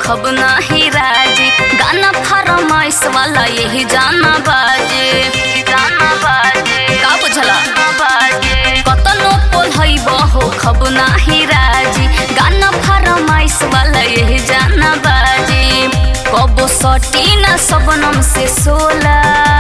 खब नाही राजी गाना फरमाइश वाला यही जाना बाजे गाना बाजे का बुझला बाजे कतनो पोल हई बहो खब नाही राजी गाना फरमाइश वाला यही जाना बाजे कबो सटी ना सबनम से सोला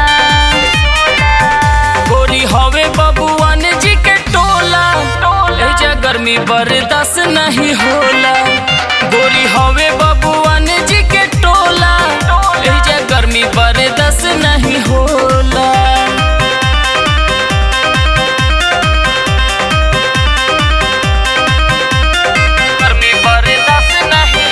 गोरी हवे बबुआन जी के टोला एजा गर्मी बर्दाश्त नहीं होला गोरी हवे बबुआन जी के टोला एजा गर्मी बर्दाश्त नहीं होला गर्मी बर्दाश्त नहीं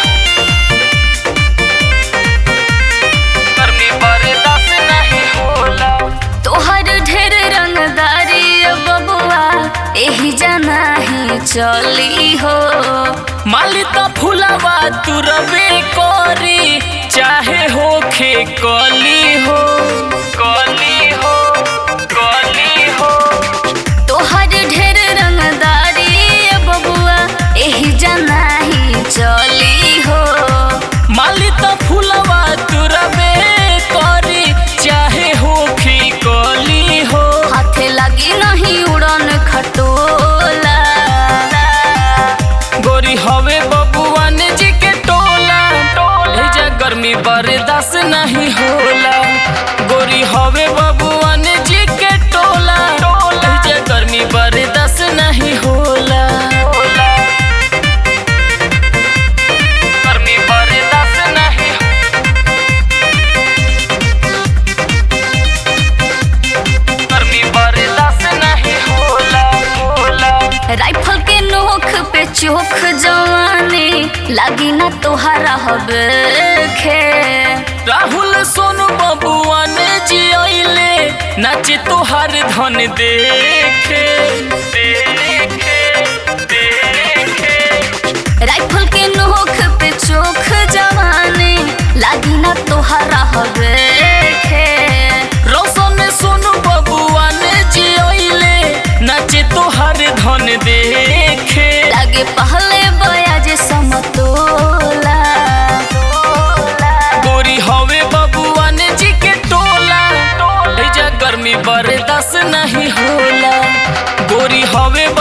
गर्मी बर्दाश्त नहीं होला तोहर ढेर रंगदारी बबुआ एही जाना ही चली हो माली त फुलावा तू रबे करी चाहे होखे कली हो कली हो कली हो तोहर ढेर रंगदारी बबुआ एही जाना ही चली हो माली त फुलावा तू रबे करी चाहे होखे कली हो हाथे लगी नहीं उड़न खटोला गोरी हवे बबुआन जी के टोला एजा गर्मी बर्दाश्त नहीं होला गोरी हवे बबुआन जी के टोला एजा गर्मी बर्दाश्त नहीं होला गर्मी बर्दाश्त नहीं गर्मी बर्दाश्त नहीं होला होला राइफल के नोख पे चोख जवानी लगी ना तोहरा हबे खे राहुल सोनू बबुआ ने जियले नाचे तोहार धन देखे देखे देखे राइफल के नोख पे चोख जवानी लगी ना तोहरा हबे खे रोशन सोनू बबुआ ने जियले नाचे तोहार धन देखे लगे पहले बयाज समतोला गोरी हवे बबुआ ने जी के टोला एजा गर्मी बर्दाश्त नहीं होला गोरी हवे